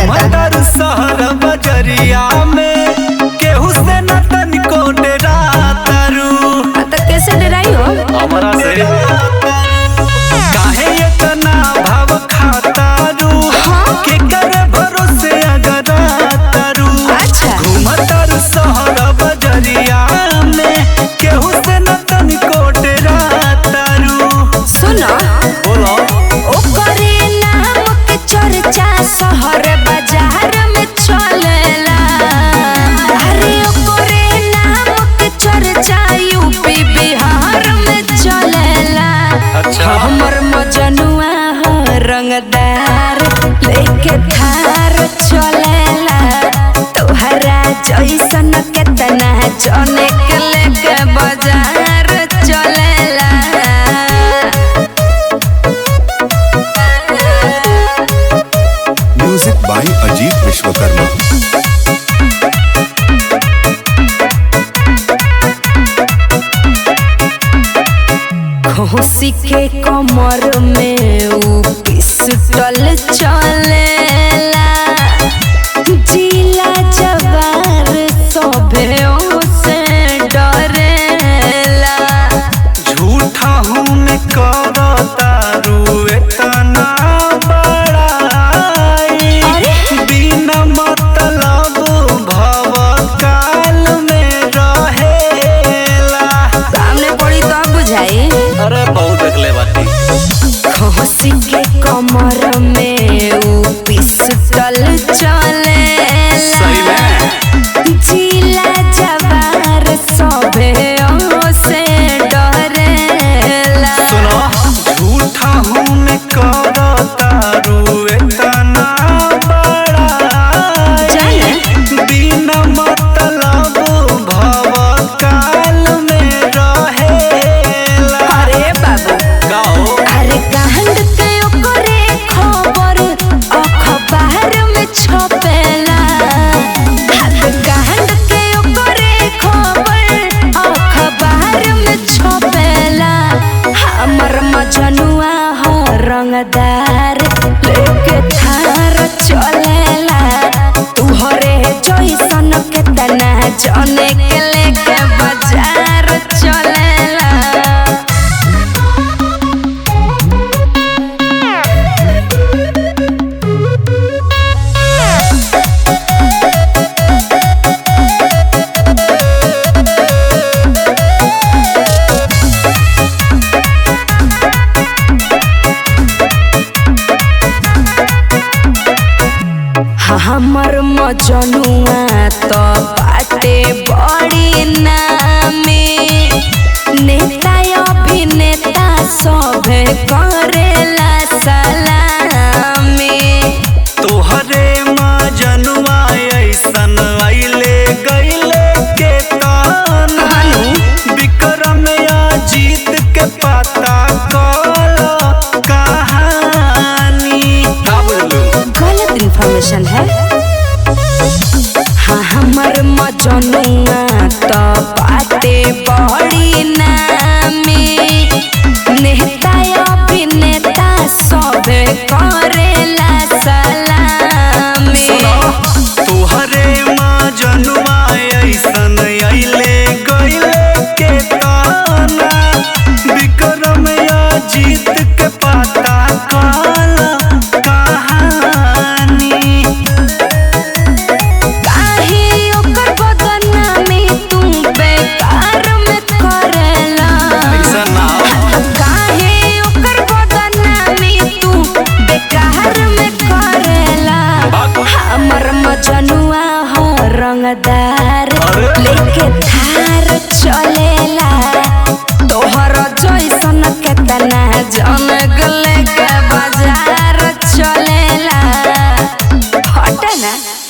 घुमतर शहर बजरिया में केहू से न तनिको डरातरू तो कैसे डराई हो हमरा से काहे इतना भाव खातारू के कर भरोसे अगरातरू अच्छा। घुमतर शहर बजरिया में केहू से न तनिको डरातरू सुनो बोलो ओकरे नाम के चर्चा शहर बाजार में चलेला अरे ओकरे नाम के चर्चा यूपी बिहार में चलेला अच्छा। हमर मजनुआ हो रंगदार लेके थार चलेला तोहरा जैसन केतना जने के लेके बाजार चलेला म्यूजिक बाय अजीत विश्वकर्मा खोसी के कमर में ऊ पिस्टल चलेला जिला जवार सभे से डरेला झूठा हूँ मैं करतारू इतना बड़ाई अरे? बिना मतलब भव काल में रहेला सामने पड़ी तो बुझाई अरे बहुत देखले बाती खोसी के कमर में ऊ पिस्टल चलेला सही में जिला जवार सभे से डरेला सुनो झूठा हूँ मैं करतारू इतना बड़ाई जाने? बिना मतलब भव काल में रहेला अरे बाबू गाओ अरे कांड के ओकरे खबर अखबार में छपेला अरे कांड के ओकरे खबर अखबार में छपेला हमर मजनुआ हो रंगदार लेके थार चलेला तुहरे जैसन केतना जने के लेके बाजार चलेला हमर मजनुआ तो बाटे बड़ी नामे नेता अभिनेता सभे करेला सलामी तोहरे मजनुआ ऐसन आइले गइले के ताना विक्रम या जीत के पता कल कहानी का बोलू गलत इन्फॉर्मेशन है हाँ हमर मजनुआ तो बाटे बड़ी नामे नेता अभिनेता सभे करेला सलामी तोहरे मजनुआ ऐसन आइले गइले के ताना विक्रम या जीत के पता कल कहानी काहे ओकर बदनामी तू बेकार में करेला ऐसा ना काहे ओकर बदनामी तू बेकार में करेला हमर मजनुआ हो रंगदार अरे? लेके थार चलेला तोहर जैसन केतना जन लेके बाजार चलेला हट ना